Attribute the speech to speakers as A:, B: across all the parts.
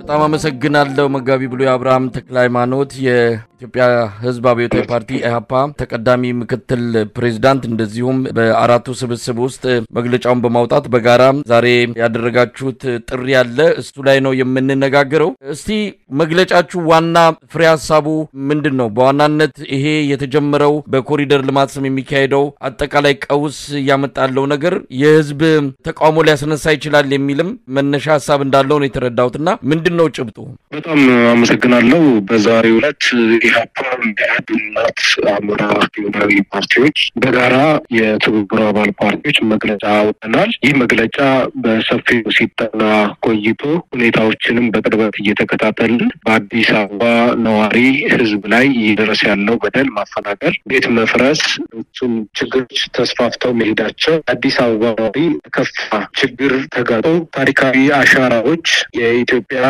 A: በጣም አመሰግናለሁ መጋቢ ብሉይ አብርሃም ተክለ ሃይማኖት የኢትዮጵያ ሕዝብ አብዮታዊ ፓርቲ ኢህአፓ ተቀዳሚ ምክትል ፕሬዚዳንት፣ እንደዚሁም በአራቱ ስብስብ ውስጥ መግለጫውን በማውጣት በጋራ ዛሬ ያደረጋችሁት ጥሪ አለ። እሱ ላይ ነው የምንነጋገረው። እስቲ መግለጫችሁ ዋና ፍሬ ሀሳቡ ምንድን ነው? በዋናነት ይሄ የተጀመረው በኮሪደር ልማት ስም የሚካሄደው አጠቃላይ ቀውስ እያመጣለው ነገር የህዝብ ተቃውሞ ሊያስነሳ ይችላል የሚልም መነሻ ሀሳብ እንዳለው ነው የተረዳሁትና ምንድን ነው ጭብጡ?
B: በጣም አመሰግናለሁ። በዛሬው ዕለት ኢህአፓ ኢህአዴግናት አማራ ብሔራዊ ፓርቲዎች በጋራ የትብብሩ አባል ፓርቲዎች መግለጫ አውጥተናል። ይህ መግለጫ በሰፊው ሲጠና ቆይቶ ሁኔታዎችንም በቅርበት እየተከታተልን በአዲስ አበባ ነዋሪ ህዝብ ላይ እየደረሰ ያለው በደል፣ ማፈናቀል፣ ቤት መፍረስ፣ ሌሎችም ችግሮች ተስፋፍተው መሄዳቸው አዲስ አበባ ነዋሪ ከፋ ችግር ተጋጦ ታሪካዊ አሻራዎች የኢትዮጵያ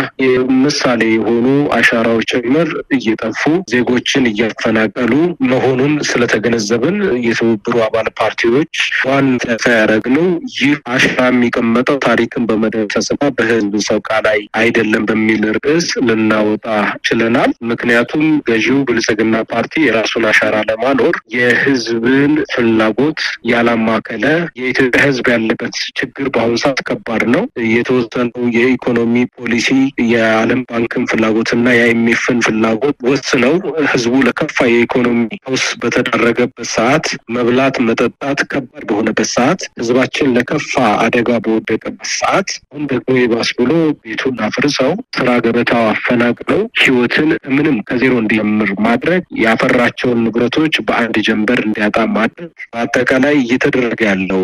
B: ምሳሌ የሆኑ አሻራዎች ጭምር እየጠፉ ዜጎችን እያፈናቀሉ መሆኑን ስለተገነዘብን የትብብሩ አባል ፓርቲዎች ዋና ያደረግነው ይህ አሻራ የሚቀመጠው ታሪክን በመደምሰስና በህዝብ ሰቆቃ ላይ አይደለም በሚል ርዕስ ልናወጣ ችለናል። ምክንያቱም ገዢው ብልጽግና ፓርቲ የራሱን አሻራ ለማኖር የህዝብን ፍላጎት ያላማከለ የኢትዮጵያ ህዝብ ያለበት ችግር በአሁኑ ሰዓት ከባድ ነው። የተወሰነው የኢኮኖሚ ፖሊሲ የዓለም ባንክን ፍላጎትና የአይኤምኤፍን ፍላጎት ወስነው ህዝቡ ለከፋ የኢኮኖሚ ቀውስ በተዳረገበት ሰዓት መብላት መጠጣት ከባድ በሆነበት ሰዓት ህዝባችን ለከፋ አደጋ በወደቀበት ሰዓት አሁን ደግሞ የባስ ብሎ ቤቱን አፍርሰው ስራ ገበታው አፈናቅለው ህይወትን ምንም ከዜሮ እንዲጀምር ማድረግ ያፈራቸውን ንብረቶች በአንድ ጀንበር እንዲያጣ ማድረግ በአጠቃላይ እየተደረገ ያለው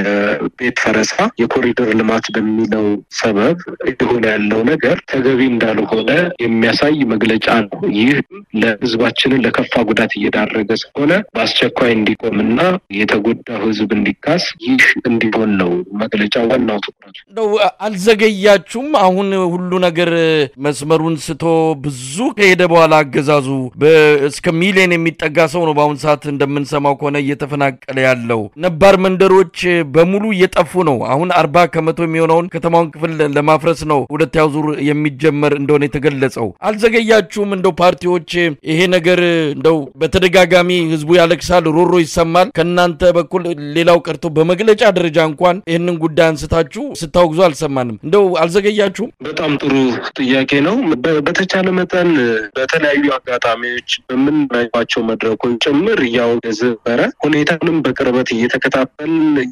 B: የቤት ፈረሳ የኮሪደር ልማት በሚለው ሰበብ የሆነ ያለው ነገር ተገቢ እንዳልሆነ የሚያሳይ መግለጫ ነው። ይህ ለህዝባችንን ለከፋ ጉዳት እየዳረገ ስለሆነ በአስቸኳይ እንዲቆምና የተጎዳው ህዝብ እንዲካስ ይህ እንዲሆን ነው መግለጫው ዋናው ትኩረቱ።
A: እንደው አልዘገያችሁም? አሁን ሁሉ ነገር መስመሩን ስቶ ብዙ ከሄደ በኋላ አገዛዙ እስከ ሚሊዮን የሚጠጋ ሰው ነው በአሁኑ ሰዓት እንደምንሰማው ከሆነ እየተፈናቀለ ያለው። ነባር መንደሮች በሙሉ እየጠፉ ነው። አሁን አርባ ከመቶ የሚሆነውን ከተማውን ክፍል ለማፍረስ ነው ሁለተኛው ዙር የሚጀመር እንደሆነ የተገለጸው። አልዘገያችሁም? እንደው ፓርቲዎች ይሄ ነገር እንደው በተደጋጋሚ ህዝቡ ያለቅሳል፣ ሮሮ ይሰማል። ከእናንተ በኩል ሌላው ቀርቶ በመግለጫ ደረጃ እንኳን ይህንን ጉዳይ አንስታችሁ ስታወግዙ አልሰማንም። እንደው አልዘገያችሁም?
B: በጣም ጥሩ ጥያቄ ነው። በተቻለ መጠን በተለያዩ አጋጣሚዎች በምናዩቸው መድረኮች ጭምር እያወገዝ ነበረ። ሁኔታንም በቅርበት እየተከታተል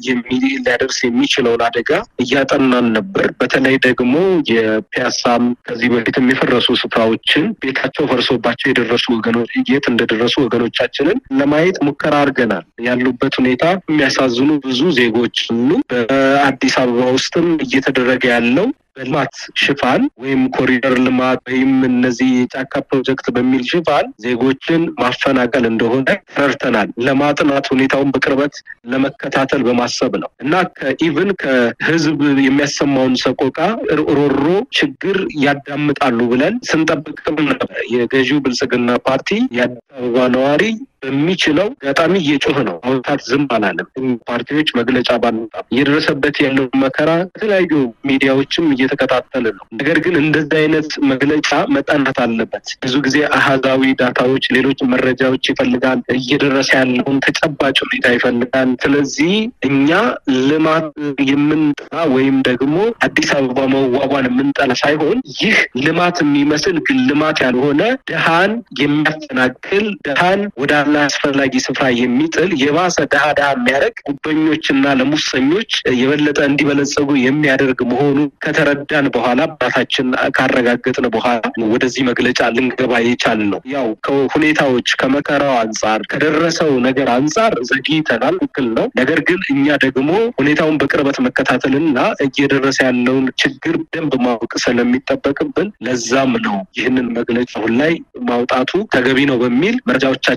B: ሊያደርስ የሚችለውን አደጋ እያጠናን ነበር። በተለይ ደግሞ የፒያሳም ከዚህ በፊትም የፈረሱ ስፍራዎችን ቤታቸው ፈርሶባቸው የደረሱ ወገኖች የት እንደደረሱ ወገኖቻችንን ለማየት ሙከራ አድርገናል። ያሉበት ሁኔታ የሚያሳዝኑ ብዙ ዜጎች ሁሉ በአዲስ አበባ ውስጥም እየተደረገ ያለው በልማት ሽፋን ወይም ኮሪደር ልማት ወይም እነዚህ የጫካ ፕሮጀክት በሚል ሽፋን ዜጎችን ማፈናቀል እንደሆነ ተረድተናል። ለማጥናት ሁኔታውን በቅርበት ለመከታተል በማሰብ ነው እና ከኢቭን ከህዝብ የሚያሰማውን ሰቆቃ፣ ሮሮ፣ ችግር ያዳምጣሉ ብለን ስንጠብቅም ነበር። የገዢው ብልጽግና ፓርቲ የአዲስ አበባ ነዋሪ በሚችለው አጋጣሚ እየጮህ ነው። አውታት ዝም አላለም። ፓርቲዎች መግለጫ ባንወጣም እየደረሰበት ያለው መከራ የተለያዩ ሚዲያዎችም እየተከታተል ነው። ነገር ግን እንደዚህ አይነት መግለጫ መጠናት አለበት። ብዙ ጊዜ አሃዛዊ ዳታዎች፣ ሌሎች መረጃዎች ይፈልጋል። እየደረሰ ያለውን ተጨባጭ ሁኔታ ይፈልጋል። ስለዚህ እኛ ልማት የምንጠላ ወይም ደግሞ አዲስ አበባ መዋቧን የምንጠላ ሳይሆን ይህ ልማት የሚመስል ግን ልማት ያልሆነ ድሃን የሚያፈናቅል ድሃን ወደ አስፈላጊ ስፍራ የሚጥል የባሰ ድሃ ድሃ የሚያደርግ ጉበኞችና ለሙሰኞች የበለጠ እንዲበለጸጉ የሚያደርግ መሆኑ ከተረዳን በኋላ ባታችን ካረጋገጥን በኋላ ወደዚህ መግለጫ ልንገባ የቻል ነው። ያው ከሁኔታዎች ከመከራው አንጻር ከደረሰው ነገር አንጻር ዘግይተናል፣ ትክክል ነው። ነገር ግን እኛ ደግሞ ሁኔታውን በቅርበት መከታተልና እየደረሰ ያለውን ችግር ደንብ ማወቅ ስለሚጠበቅብን ለዛም ነው ይህንን መግለጫ አሁን ላይ ማውጣቱ ተገቢ ነው በሚል መረጃዎቻችንን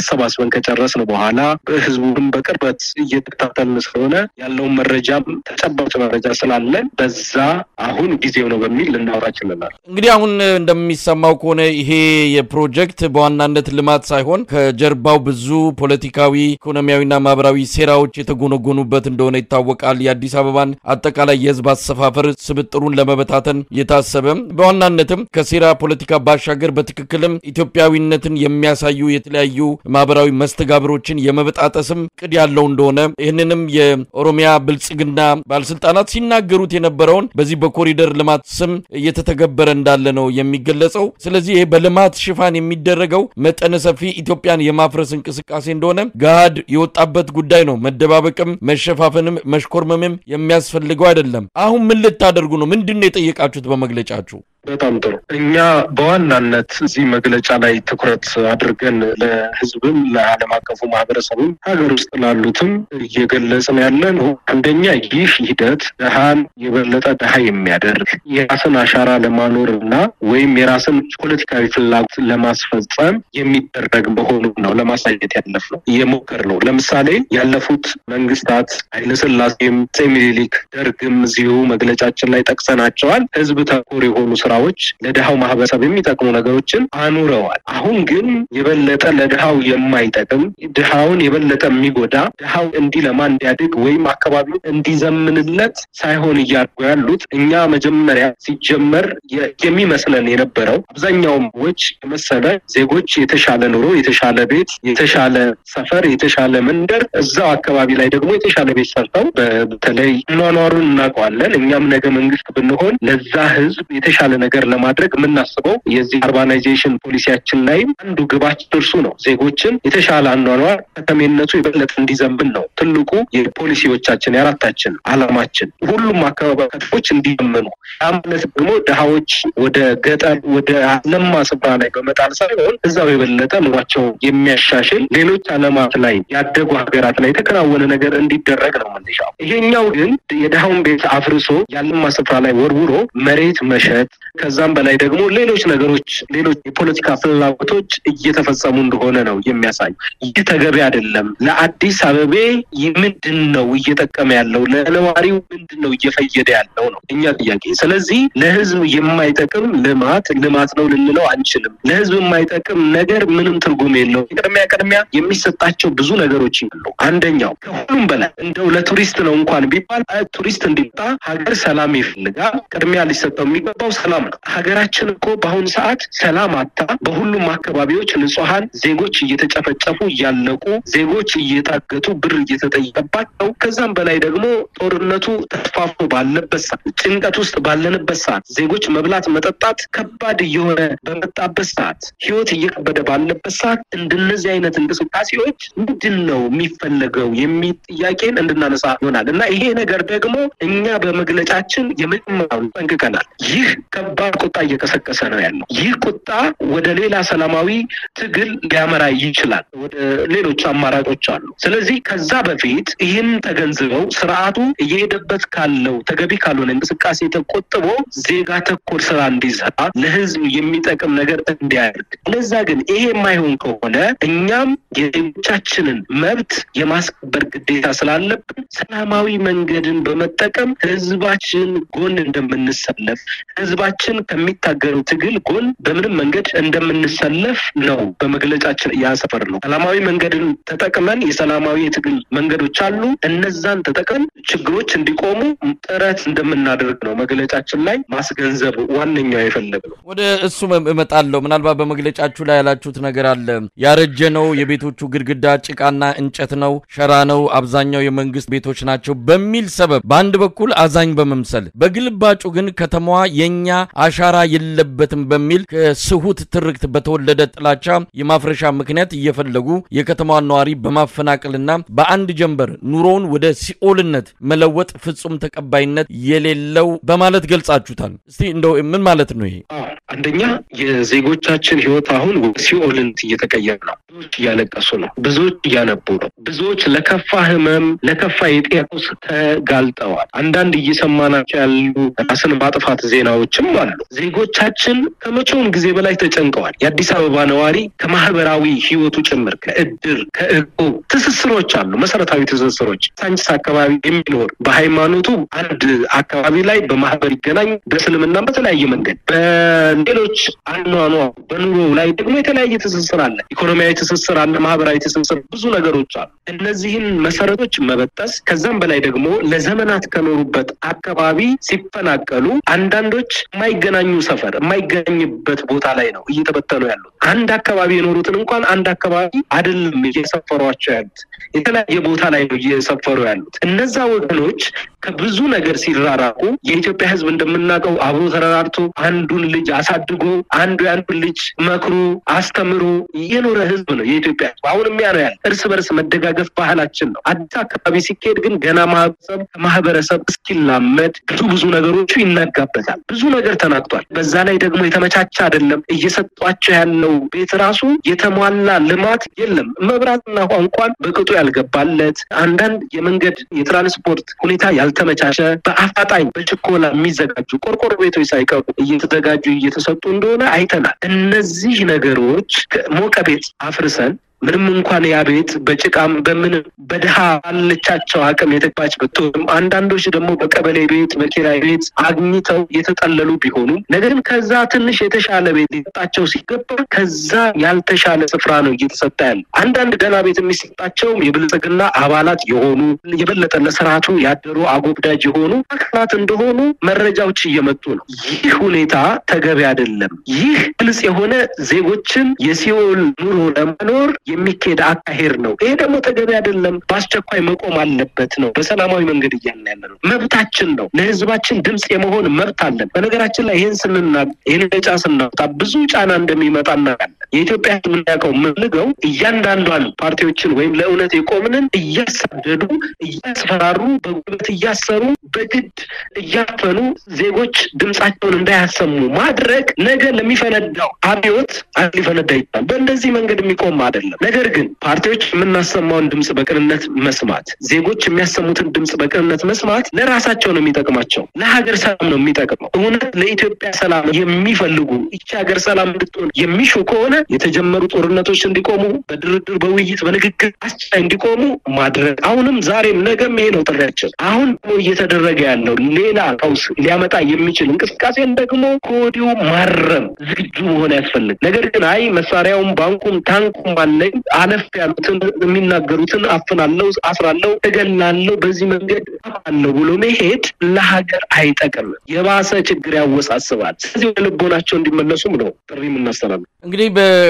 B: አሰባስበን ከጨረስን በኋላ ህዝቡንም በቅርበት እየተከታተልን ስለሆነ ያለውን መረጃም ተጨባጭ መረጃ ስላለን በዛ አሁን ጊዜው ነው በሚል ልናወራ ችለናል።
A: እንግዲህ አሁን እንደሚሰማው ከሆነ ይሄ የፕሮጀክት በዋናነት ልማት ሳይሆን ከጀርባው ብዙ ፖለቲካዊ፣ ኢኮኖሚያዊና ማህበራዊ ሴራዎች የተጎነጎኑበት እንደሆነ ይታወቃል። የአዲስ አበባን አጠቃላይ የህዝብ አሰፋፈር ስብጥሩን ለመበታተን የታሰበ በዋናነትም ከሴራ ፖለቲካ ባሻገር በትክክልም ኢትዮጵያዊነትን የሚያሳዩ የተለያዩ ማህበራዊ መስተጋብሮችን የመበጣጠስም ቅድ ያለው እንደሆነ ይህንንም የኦሮሚያ ብልጽግና ባለስልጣናት ሲናገሩት የነበረውን በዚህ በኮሪደር ልማት ስም እየተተገበረ እንዳለ ነው የሚገለጸው። ስለዚህ ይህ በልማት ሽፋን የሚደረገው መጠነ ሰፊ ኢትዮጵያን የማፍረስ እንቅስቃሴ እንደሆነ ገሃድ የወጣበት ጉዳይ ነው። መደባበቅም፣ መሸፋፈንም፣ መሽኮርመምም የሚያስፈልገው አይደለም። አሁን ምን ልታደርጉ ነው? ምንድን ነው የጠየቃችሁት በመግለጫችሁ?
B: በጣም ጥሩ። እኛ በዋናነት እዚህ መግለጫ ላይ ትኩረት አድርገን ለህዝብም ለዓለም አቀፉ ማህበረሰብም ሀገር ውስጥ ላሉትም እየገለጽን ያለን አንደኛ ይህ ሂደት ድሃን የበለጠ ድሃ የሚያደርግ የራስን አሻራ ለማኖር እና ወይም የራስን ፖለቲካዊ ፍላጎት ለማስፈጸም የሚደረግ መሆኑን ነው ለማሳየት ያለፍ ነው እየሞከር ነው። ለምሳሌ ያለፉት መንግስታት ኃይለስላሴም፣ አፄ ምኒልክ፣ ደርግም እዚሁ መግለጫችን ላይ ጠቅሰናቸዋል። ህዝብ ተኮር የሆኑ ስራዎች ለድሃው ማህበረሰብ የሚጠቅሙ ነገሮችን አኑረዋል። አሁን ግን የበለጠ ለድሃው የማይጠቅም ድሃውን የበለጠ የሚጎዳ ድሃው እንዲለማ እንዲያድግ ወይም አካባቢው እንዲዘምንለት ሳይሆን እያደረጉ ያሉት እኛ መጀመሪያ ሲጀመር የሚመስለን የነበረው አብዛኛውም ዎች የመሰለ ዜጎች የተሻለ ኑሮ፣ የተሻለ ቤት፣ የተሻለ ሰፈር፣ የተሻለ መንደር እዛው አካባቢ ላይ ደግሞ የተሻለ ቤት ሰርተው በተለይ ኗኗሩን እናውቀዋለን። እኛም ነገ መንግስት ብንሆን ለዛ ህዝብ የተሻለ ነገር ለማድረግ የምናስበው የዚህ አርባናይዜሽን ፖሊሲያችን ላይም አንዱ ግባችን እርሱ ነው። ዜጎችን የተሻለ አኗኗር ከተሜነቱ የበለጠ እንዲዘንብን ነው ትልቁ የፖሊሲዎቻችን የአራታችን አላማችን። ሁሉም አካባቢ ከተሞች እንዲዘምኑ ያ ማለት ደግሞ ድሃዎች ወደ ገጠር ወደ ለማ ስፍራ ላይ በመጣል ሳይሆን እዛው የበለጠ ኑሯቸው የሚያሻሽል ሌሎች አለማት ላይ ያደጉ ሀገራት ላይ የተከናወነ ነገር እንዲደረግ ነው የምንሻው። ይሄኛው ግን የድሃውን ቤት አፍርሶ ያለማ ስፍራ ላይ ወርውሮ መሬት መሸጥ ከዛም በላይ ደግሞ ሌሎች ነገሮች ሌሎች የፖለቲካ ፍላጎቶች እየተፈጸሙ እንደሆነ ነው የሚያሳይ። ይህ ተገቢ አይደለም። ለአዲስ አበቤ ምንድን ነው እየጠቀመ ያለው? ለነዋሪው ምንድን ነው እየፈየደ ያለው ነው እኛ ጥያቄ። ስለዚህ ለህዝብ የማይጠቅም ልማት ልማት ነው ልንለው አንችልም። ለህዝብ የማይጠቅም ነገር ምንም ትርጉም የለው። ቅድሚያ ቅድሚያ የሚሰጣቸው ብዙ ነገሮች ይሉ አንደኛው ከሁሉም በላይ እንደው ለቱሪስት ነው እንኳን ቢባል ቱሪስት እንዲመጣ ሀገር ሰላም ይፈልጋል። ቅድሚያ ሊሰጠው የሚገባው ሰላም ነው። ሀገራችን እኮ በአሁኑ ሰዓት ሰላም አታ በሁሉም አካባቢዎች ንጹሐን ዜጎች እየተጨፈጨፉ እያለቁ ዜጎች እየታገቱ ብር እየተጠየቀባቸው ከዛም በላይ ደግሞ ጦርነቱ ተስፋፍቶ ባለበት ሰዓት ጭንቀት ውስጥ ባለንበት ሰዓት ዜጎች መብላት መጠጣት ከባድ እየሆነ በመጣበት ሰዓት ህይወት እየከበደ ባለበት ሰዓት እንደነዚህ አይነት እንቅስቃሴዎች ምንድን ነው የሚፈለገው የሚል ጥያቄን እንድናነሳ ይሆናል እና ይሄ ነገር ደግሞ እኛ በመግለጫችን የመጀመሪያውን ጠንቅቀናል። ይህ ከባድ ቁጣ እየቀሰቀሰ ነው ያለው። ይህ ቁጣ ወደ ሌላ ሰላማዊ ትግል ሊያመራ ይችላል። ወደ ሌሎች አማራጮች አሉ። ስለዚህ ከዛ በፊት ይህን ተገንዝበው ስርዓቱ እየሄደበት ካለው ተገቢ ካልሆነ እንቅስቃሴ ተቆጥቦ ዜጋ ተኮር ስራ እንዲሰራ ለህዝብ የሚጠቅም ነገር እንዲያደርግ። ለዛ ግን ይሄ የማይሆን ከሆነ እኛም የዜጎቻችንን መብት የማስከበር ግዴታ ስላለብን ሰላማዊ መንገድን በመጠቀም ህዝባችን ጎን እንደምንሰለፍ ህዝባችን ከሚታገለው ትግል ጎን በምንም መንገድ እንደምንሰለፍ ነው በመግለጫችን ያሰፈር ነው። ሰላማዊ መንገድን ተጠቅመን የሰላማዊ የትግል መንገዶች አሉ። እነዛን ተጠቅመን ችግሮች እንዲቆሙ ጥረት እንደምናደርግ ነው መግለጫችን ላይ ማስገንዘብ ዋነኛው የፈለግ ነው።
A: ወደ እሱ እመጣለሁ። ምናልባት በመግለጫችሁ ላይ ያላችሁት ነገር አለ። ያረጀ ነው፣ የቤቶቹ ግድግዳ ጭቃና እንጨት ነው፣ ሸራ ነው፣ አብዛኛው የመንግስት ቤቶች ናቸው በሚል ሰበብ በአንድ በኩል አዛኝ በመምሰል በግልባጩ ግን ከተማዋ የኛ አሻራ የለበትም በሚል ከስሁት ትርክት በተወለደ ጥላቻ የማፍረሻ ምክንያት እየፈለጉ የከተማዋን ነዋሪ በማፈናቀልና በአንድ ጀንበር ኑሮውን ወደ ሲኦልነት መለወጥ ፍጹም ተቀባይነት የሌለው በማለት ገልጻችሁታል። እስቲ እንደው ምን ማለት ነው ይሄ?
B: አንደኛ የዜጎቻችን ህይወት አሁን ወደ ሲኦልነት እየተቀየረ ነው። ብዙዎች እያለቀሱ ነው። ብዙዎች እያነቡ ነው። ብዙዎች ለከፋ ህመም፣ ለከፋ የጤና ቀውስ ተጋልጠዋል። አንዳንድ እየሰማናቸው ያሉ ራስን ማጥፋት ዜናዎችም አሉ። ዜጎቻችን ከመቼውም ጊዜ በላይ ተጨንቀዋል። የአዲስ አበባ ነዋሪ ከማህበራዊ ህይወቱ ጭምር ከእድር ከእቁብ ትስስሮች አሉ። መሰረታዊ ትስስሮች ሳንቺስ አካባቢ የሚኖር በሃይማኖቱ አንድ አካባቢ ላይ በማህበር ይገናኝ፣ በእስልምና በተለያየ መንገድ በሌሎች አኗኗ በኑሮ ላይ ደግሞ የተለያየ ትስስር አለ። ኢኮኖሚያዊ ትስስር አለ። ማህበራዊ ትስስር ብዙ ነገሮች አሉ። እነዚህን መሰረቶች መበጠስ ከዛም በላይ ደግሞ ለዘመናት ከኖሩበት አካባቢ ሲፈናቀሉ አንዳንዶች የማይገናኙ ሰፈር የማይገናኝበት ቦታ ላይ ነው እየተበተኑ ያሉት። አንድ አካባቢ የኖሩትን እንኳን አንድ አካባቢ አይደለም እየሰፈሯቸው ያሉት የተለያየ ቦታ ላይ ነው እየሰፈሩ ያሉት። እነዛ ወገኖች ከብዙ ነገር ሲራራቁ የኢትዮጵያ ሕዝብ እንደምናውቀው አብሮ ተረራርቶ አንዱን ልጅ አሳድጎ አንዱ የአንዱን ልጅ መክሮ አስተምሮ የኖረ ሕዝብ ነው የኢትዮጵያ ሕዝብ። አሁንም ያ ነው ያለ እርስ በርስ መደጋገፍ ባህላችን ነው። አዲስ አካባቢ ሲካሄድ ግን ገና ማህበረሰብ ከማህበረሰብ እስኪላመድ ብዙ ብዙ ነገሮቹ ይናጋበታል። ብዙ ነገር ተናግቷል። በዛ ላይ ደግሞ የተመቻቸ አይደለም። እየሰጧቸው ያለው ቤት ራሱ የተሟላ ልማት የለም። መብራትና ውሃ እንኳን በቅጡ ያልገባለት አንዳንድ የመንገድ የትራንስፖርት ሁኔታ ያልተመቻቸ በአፋጣኝ በችኮላ የሚዘጋጁ ቆርቆሮ ቤቶች ሳይቀሩ እየተዘጋጁ እየተሰጡ እንደሆነ አይተናል። እነዚህ ነገሮች ሞቀ ቤት አፍርሰን ምንም እንኳን ያ ቤት በጭቃም በምንም በድሃ ባለቻቸው አቅም የተባች ብትሆንም አንዳንዶች ደግሞ በቀበሌ ቤት በኪራይ ቤት አግኝተው የተጠለሉ ቢሆኑም ነገር ግን ከዛ ትንሽ የተሻለ ቤት ሊሰጣቸው ሲገባ ከዛ ያልተሻለ ስፍራ ነው እየተሰጠ ያለ። አንዳንድ ደህና ቤት የሚሰጣቸው የብልጽግና አባላት የሆኑ የበለጠ ለስርዓቱ ያደሩ አጎብዳጅ የሆኑ አካላት እንደሆኑ መረጃዎች እየመጡ ነው። ይህ ሁኔታ ተገቢ አይደለም። ይህ ግልጽ የሆነ ዜጎችን የሲኦል ኑሮ ለመኖር የሚካሄድ አካሄድ ነው። ይሄ ደግሞ ተገቢ አይደለም፣ በአስቸኳይ መቆም አለበት ነው። በሰላማዊ መንገድ እያልን ያለ ነው። መብታችን ነው። ለህዝባችን ድምፅ የመሆን መብት አለን። በነገራችን ላይ ይህን ስንናገር ይህን ነጫ ስናወጣ ብዙ ጫና እንደሚመጣ እናውቃለን። የኢትዮጵያ ህዝብ የሚያውቀው የምንልገው እያንዳንዷን ፓርቲዎችን ወይም ለእውነት የቆምንን እያሳደዱ እያስፈራሩ፣ በጉልበት እያሰሩ፣ በግድ እያፈኑ ዜጎች ድምፃቸውን እንዳያሰሙ ማድረግ ነገ ለሚፈነዳው አብዮት ሊፈነዳ ይችላል። በእንደዚህ መንገድ የሚቆም አይደለም። ነገር ግን ፓርቲዎች የምናሰማውን ድምፅ በቅንነት መስማት፣ ዜጎች የሚያሰሙትን ድምፅ በቅንነት መስማት ለራሳቸው ነው የሚጠቅማቸው፣ ለሀገር ሰላም ነው የሚጠቅመው። እውነት ለኢትዮጵያ ሰላም የሚፈልጉ ይቺ ሀገር ሰላም እንድትሆን የሚሹ ከሆነ የተጀመሩ ጦርነቶች እንዲቆሙ በድርድር በውይይት በንግግር አስቻይ እንዲቆሙ ማድረግ አሁንም ዛሬም ነገም ይሄ ነው ጥሪያችን። አሁን ደግሞ እየተደረገ ያለው ሌላ ቀውስ ሊያመጣ የሚችል እንቅስቃሴን ደግሞ ከወዲሁ ማረም ዝግጁ መሆን ያስፈልግ። ነገር ግን አይ መሳሪያውም ባንኩም ታንኩም አለኝ አለፍ ያሉትን የሚናገሩትን አፍናለው፣ አስራለው፣ እገላለው፣ በዚህ መንገድ አለው ብሎ መሄድ ለሀገር አይጠቅም፣ የባሰ ችግር ያወሳስባል። ስለዚህ ወደ ልቦናቸው እንዲመለሱም ነው ጥሪ የምናስተላልፍ።
A: እንግዲህ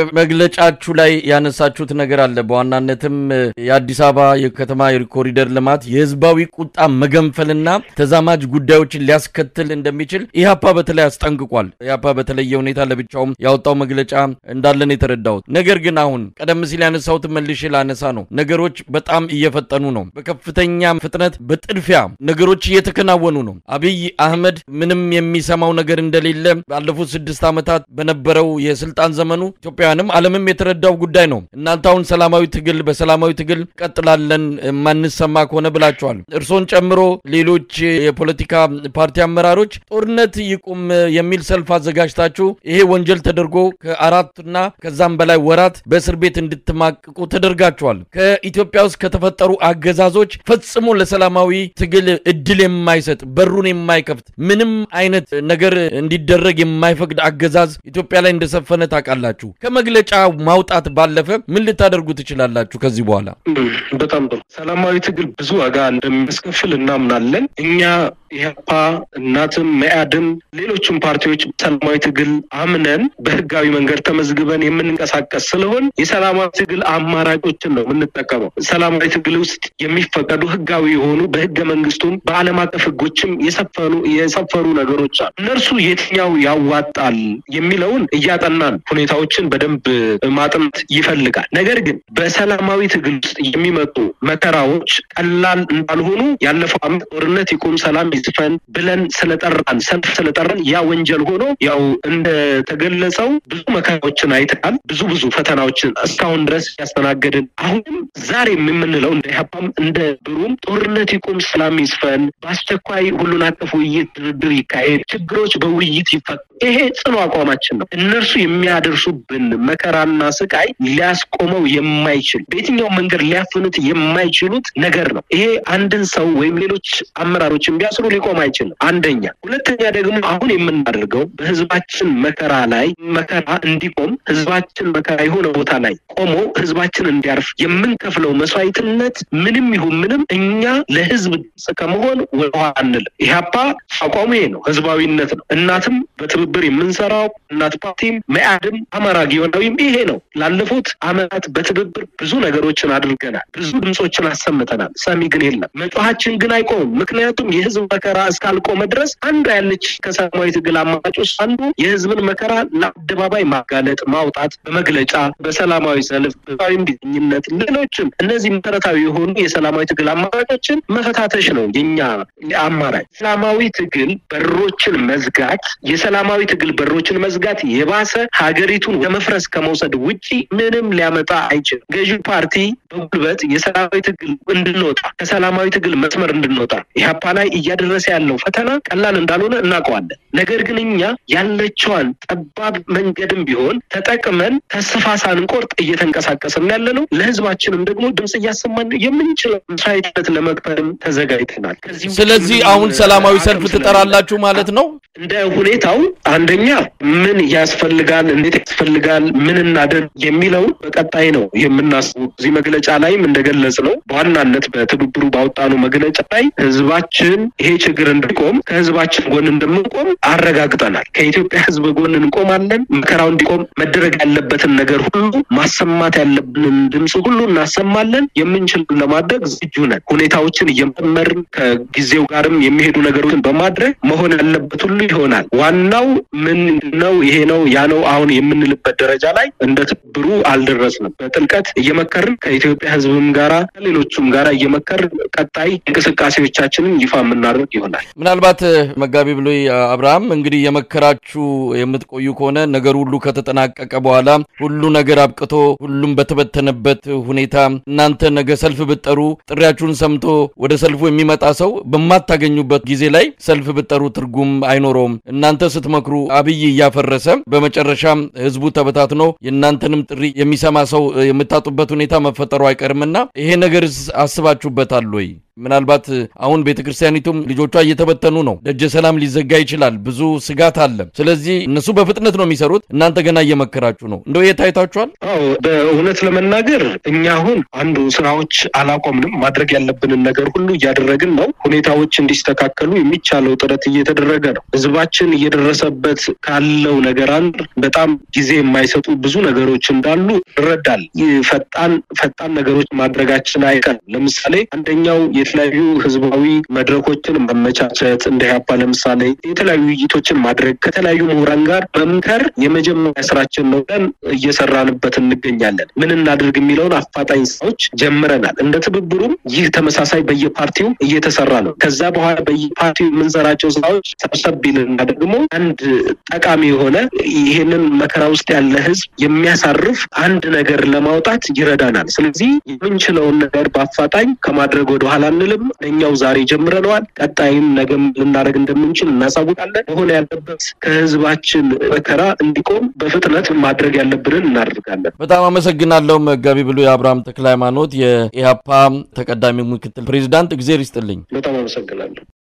A: በመግለጫችሁ ላይ ያነሳችሁት ነገር አለ። በዋናነትም የአዲስ አበባ የከተማ የኮሪደር ልማት የህዝባዊ ቁጣ መገንፈልና ተዛማጅ ጉዳዮችን ሊያስከትል እንደሚችል ኢህአፓ በተለይ አስጠንቅቋል። ኢህአፓ በተለየ ሁኔታ ለብቻውም ያወጣው መግለጫ እንዳለን የተረዳሁት ነገር ግን አሁን ቀደም ሲል ያነሳሁት መልሼ ላነሳ ነው። ነገሮች በጣም እየፈጠኑ ነው። በከፍተኛ ፍጥነት በጥድፊያ ነገሮች እየተከናወኑ ነው። አብይ አህመድ ምንም የሚሰማው ነገር እንደሌለ ባለፉት ስድስት ዓመታት በነበረው የስልጣን ዘመኑ ኢትዮጵያውያንም ዓለምም የተረዳው ጉዳይ ነው። እናንተ አሁን ሰላማዊ ትግል በሰላማዊ ትግል ቀጥላለን የማንሰማ ከሆነ ብላችኋል። እርሶን ጨምሮ ሌሎች የፖለቲካ ፓርቲ አመራሮች ጦርነት ይቁም የሚል ሰልፍ አዘጋጅታችሁ ይሄ ወንጀል ተደርጎ ከአራትና ከዛም በላይ ወራት በእስር ቤት እንድትማቅቁ ተደርጋችኋል። ከኢትዮጵያ ውስጥ ከተፈጠሩ አገዛዞች ፈጽሞ ለሰላማዊ ትግል እድል የማይሰጥ በሩን የማይከፍት ምንም አይነት ነገር እንዲደረግ የማይፈቅድ አገዛዝ ኢትዮጵያ ላይ እንደሰፈነ ታውቃላችሁ። ከመግለጫ ማውጣት ባለፈ ምን ልታደርጉ ትችላላችሁ ከዚህ በኋላ?
B: በጣም ጥሩ። ሰላማዊ ትግል ብዙ ዋጋ እንደሚያስከፍል እናምናለን። እኛ ኢህአፓ፣ እናትም፣ መያድም ሌሎችም ፓርቲዎች ሰላማዊ ትግል አምነን በህጋዊ መንገድ ተመዝግበን የምንንቀሳቀስ ስለሆን የሰላማዊ ትግል አማራጮችን ነው የምንጠቀመው። ሰላማዊ ትግል ውስጥ የሚፈቀዱ ህጋዊ የሆኑ በህገ መንግስቱም በዓለም አቀፍ ህጎችም የሰፈኑ የሰፈሩ ነገሮች አሉ። እነርሱ የትኛው ያዋጣል የሚለውን እያጠናን ሁኔታዎችን በደንብ ማጥናት ይፈልጋል። ነገር ግን በሰላማዊ ትግል ውስጥ የሚመጡ መከራዎች ቀላል እንዳልሆኑ ያለፈው ዓመት ጦርነት ይቁም፣ ሰላም ይስፈን ብለን ስለጠራን ሰልፍ ስለጠራን ያ ወንጀል ሆኖ ያው እንደተገለጸው ብዙ መከራዎችን አይተናል። ብዙ ብዙ ፈተናዎችን እስካሁን ድረስ ያስተናገድን አሁንም ዛሬም የምንለው እንደ ኢህአፓም እንደ ብሩም ጦርነት ይቁም፣ ሰላም ይስፈን፣ በአስቸኳይ ሁሉን አቀፍ ውይይት፣ ድርድር ይካሄድ፣ ችግሮች በውይይት ይፈቱ። ይሄ ጽኑ አቋማችን ነው። እነርሱ የሚያደርሱብን መከራና ስቃይ ሊያስቆመው የማይችል በየትኛው መንገድ ሊያፍኑት የማይችሉት ነገር ነው። ይሄ አንድን ሰው ወይም ሌሎች አመራሮችን ቢያስሩ ሊቆም አይችልም። አንደኛ። ሁለተኛ ደግሞ አሁን የምናደርገው በህዝባችን መከራ ላይ መከራ እንዲቆም ህዝባችን መከራ የሆነ ቦታ ላይ ቆሞ ህዝባችን እንዲያርፍ የምንከፍለው መስዋዕትነት ምንም ይሁን ምንም እኛ ለህዝብ ድምፅ ከመሆን ወደኋላ አንልም። ኢህአፓ አቋሙ ይሄ ነው፣ ህዝባዊነት ነው። እናትም በትብብር የምንሰራው እናት ፓርቲም መኢአድም አማራ ጊዮናዊም ይሄ ነው። ላለፉት አመታት በትብብር ብዙ ነገሮችን አድርገናል። ብዙ ድምፆችን አሰምተናል። ሰሚ ግን የለም። መጮሃችን ግን አይቆምም። ምክንያቱም የህዝብ መከራ እስካልቆመ ድረስ አንዱ ያለች ከሰላማዊ ትግል አማራጭ ውስጥ አንዱ የህዝብን መከራ ለአደባባይ ማጋለጥ፣ ማውጣት፣ በመግለጫ በሰላማዊ ሰልፍ፣ ህዝባዊ እምቢተኝነት፣ ሌሎችም እነዚህ መሰረታዊ የሆኑ የሰላማዊ ትግል አማራጮችን መፈታተሽ ነው የኛ አማራጭ። ሰላማዊ ትግል በሮችን መዝጋት የሰላማዊ ትግል በሮችን መዝጋት የባሰ ሀገሪቱን ለመፍረስ ከመውሰድ ውጪ ምንም ሊያመጣ አይችልም። ገዢው ፓርቲ በጉልበት የሰላማዊ ትግል እንድንወጣ ከሰላማዊ ትግል መስመር እንድንወጣ ኢህአፓ ላይ እያደረሰ ያለው ፈተና ቀላል እንዳልሆነ እናውቀዋለን። ነገር ግን እኛ ያለችዋን ጠባብ መንገድም ቢሆን ተጠቅመን ተስፋ ሳንቆርጥ እየተንቀሳቀስን ያለ ነው። ለህዝባችንም ደግሞ ድምፅ እያሰማን የምንችለው መስዋዕትነት ለመክፈልም ተዘጋጅተናል።
A: ስለዚህ አሁን ሰላማዊ ሰልፍ ትጠራላችሁ ማለት ነው?
B: እንደ ሁኔታው አንደኛ ምን ያስፈልጋል፣ እንዴት ያስፈልጋል፣ ምን እናደርግ የሚለውን በቀጣይ ነው የምናስቡ። እዚህ መግለጫ ላይም እንደገለጽ ነው በዋናነት በትብብሩ ባወጣነው መግለጫ ላይ ህዝባችን ይሄ ችግር እንዲቆም ከህዝባችን ጎን እንደምንቆም አረጋግጠናል። ከኢትዮጵያ ህዝብ ጎን እንቆማለን። መከራው እንዲቆም መደረግ ያለበትን ነገር ሁሉ ማሰማት ያለብንን ድምፅ ሁሉ እናሰማለን። የምንችልን ለማድረግ ዝግጁ ነን። ሁኔታዎችን እየመመርን ከጊዜው ጋርም የሚሄዱ ነገሮችን በማድረግ መሆን ያለበት ሁሉ ይሆናል። ዋናው ምን ነው ይሄ ነው ያ ነው አሁን የምንልበት ደረጃ ላይ እንደ ትብብሩ አልደረስንም። በጥልቀት እየመከርን ከኢትዮጵያ ህዝብም ጋራ ከሌሎቹም ጋራ እየመከርን ቀጣይ እንቅስቃሴዎቻችንን ይፋ የምናደርግ ይሆናል።
A: ምናልባት መጋቢ ብሉይ አብርሃም እንግዲህ የመከራችሁ የምትቆዩ ከሆነ ነገር ሁሉ ከተጠናቀቀ በኋላ ሁሉ ነገር አብቅቶ ሁሉም በተበተነበት ሁኔታ እናንተ ነገ ሰልፍ ብትጠሩ ጥሪያችሁን ሰምቶ ወደ ሰልፉ የሚመጣ ሰው በማታገኙበት ጊዜ ላይ ሰልፍ ብትጠሩ ትርጉም አይኖረውም። እናንተ ስትመክሩ አብይ እያፈረሰ በመጨረሻም ህዝቡ ተበታትኖ የእናንተንም ጥሪ የሚሰማ ሰው የምታጡበት ሁኔታ መፈጠሩ አይቀርምና ይሄ ነገር አስባችሁበታል ወይ? ምናልባት አሁን ቤተ ክርስቲያኒቱም ልጆቿ እየተበተኑ ነው። ደጀ ሰላም ሊዘጋ ይችላል። ብዙ ስጋት አለ። ስለዚህ እነሱ በፍጥነት ነው የሚሰሩት፣ እናንተ ገና እየመከራችሁ ነው። እንደው የታይታችኋል?
B: አዎ፣ በእውነት ለመናገር እኛ አሁን አንዱ ስራዎች አላቆምንም። ማድረግ ያለብንን ነገር ሁሉ እያደረግን ነው። ሁኔታዎች እንዲስተካከሉ የሚቻለው ጥረት እየተደረገ ነው። ህዝባችን እየደረሰበት ካለው ነገር አንድ በጣም ጊዜ የማይሰጡ ብዙ ነገሮች እንዳሉ ይረዳል። ፈጣን ፈጣን ነገሮች ማድረጋችን አይቀርም። ለምሳሌ አንደኛው የተለያዩ ህዝባዊ መድረኮችን ማመቻቸት እንደ ኢህአፓ ለምሳሌ የተለያዩ ውይይቶችን ማድረግ ከተለያዩ ምሁራን ጋር መምከር የመጀመሪያ ስራችን ነው ብለን እየሰራንበት እንገኛለን። ምን እናድርግ የሚለውን አፋጣኝ ስራዎች ጀምረናል። እንደ ትብብሩም ይህ ተመሳሳይ በየፓርቲው እየተሰራ ነው። ከዛ በኋላ በየፓርቲው የምንሰራቸው ስራዎች ሰብሰብ ይልና ደግሞ አንድ ጠቃሚ የሆነ ይህንን መከራ ውስጥ ያለ ህዝብ የሚያሳርፍ አንድ ነገር ለማውጣት ይረዳናል። ስለዚህ የምንችለውን ነገር በአፋጣኝ ከማድረግ ወደኋላ አንልም። እኛው ዛሬ ጀምረነዋል። ቀጣይም ነገም ልናደርግ እንደምንችል እናሳውቃለን። መሆን ያለበት ከህዝባችን መከራ እንዲቆም በፍጥነት ማድረግ ያለብንን እናደርጋለን።
A: በጣም አመሰግናለሁ መጋቢ ብሉይ አብርሃም ተክለ ሃይማኖት የኢህአፓ ተቀዳሚ ምክትል ፕሬዚዳንት። እግዜር ይስጥልኝ።
B: በጣም አመሰግናለሁ።